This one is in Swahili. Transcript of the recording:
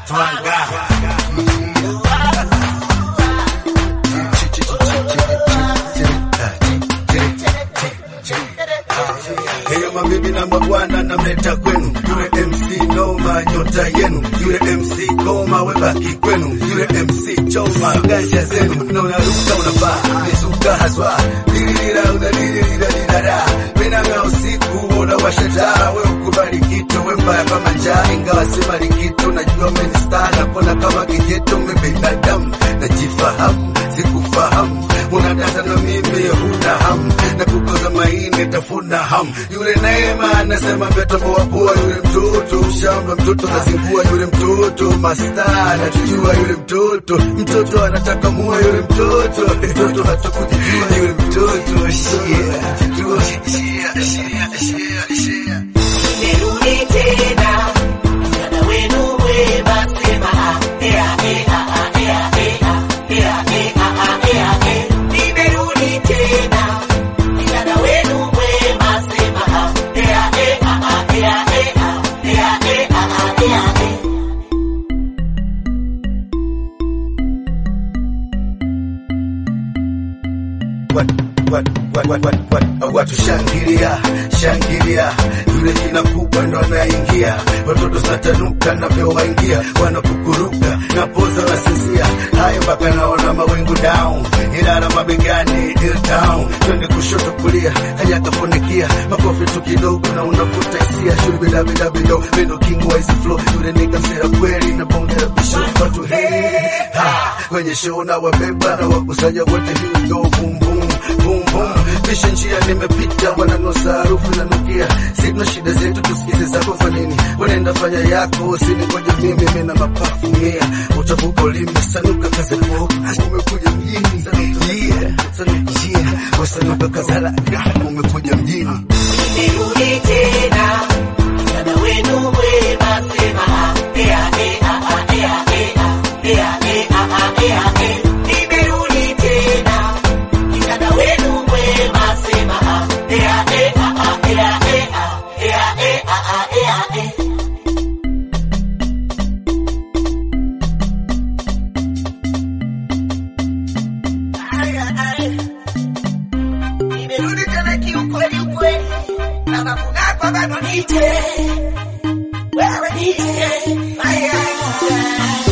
twanga Heyo mabibi na mabwana namleta kwenu, yule MC noma nyota yenu, yule MC koma webaki kwenu, yule MC choma ganja zenu, na unaruka unavaa mizuka haswa, dililila unadililila dilala, minanga usiku unawasha taa, we ukubali kitu we mbaya kama njaa, ingawa si mali kitu, najua menista napona kama kijeto, mi binadamu najifahamu, sikufahamu unadata na mimi huna hamu na kukoza maini tafuna hamu yule Neema anasema metoboa pua yule mtoto shamba mtoto nazingua yule mtoto masta natujua yule mtoto mtoto anataka mua yule mtoto mtoto hatakujijua yule mtoto shia jua shia shia shia shia Nimerudi tena, msaada wenu mwema, sema ah, ea, ea, ah, ea, ea, ea, ea, ah, ea, ea. Nimerudi tena, msaada wenu mwema, sema ah, ea, ea, ah, ea, ea, ea, ea, ah, ea, ea. Wat- wat- wat- wat- wat- wat- watu shangilia shangilia yule jina kubwa ndo anaingia watoto satanuka navyowaingia wanakukuruka na poza nasinzia hayo mpaka naona mawingu down ilala mabegani down twende kushoto kulia haya kafunikia makofi tu kidogo na unavuta hisia shuri bila bila bilo mendo king wa hizi flow yule nigga msera kweli na bonge la bisho watu hey ha kwenye show na wabeba na wakusanya wote here we go boom boom boom boom pisha njia nimepita wananosa harufu na nukia sina shida zetu tusikize zako kwa nini wanaenda fanya yako usiningoje mimi mimi na mapafu mia utavuka ulimi sanuka kaza kuoka umekuja mjini yeah sanuka yeah wasanuka kazala umekuja mjini Nimerudi tena, msaada wenu mwema, sema ah, ea, ea, ah, ea, ea, ea, ea, ah, ea, ea. Nimerudi tena, msaada wenu mwema, sema ah, ea, ea, ah, ea, ea, ea, ea, ah, ea, ea. Aya, aya. Nimerudi tena kiukweli ukweli, kama kunapa bado nije, wewe nije, aya, aya.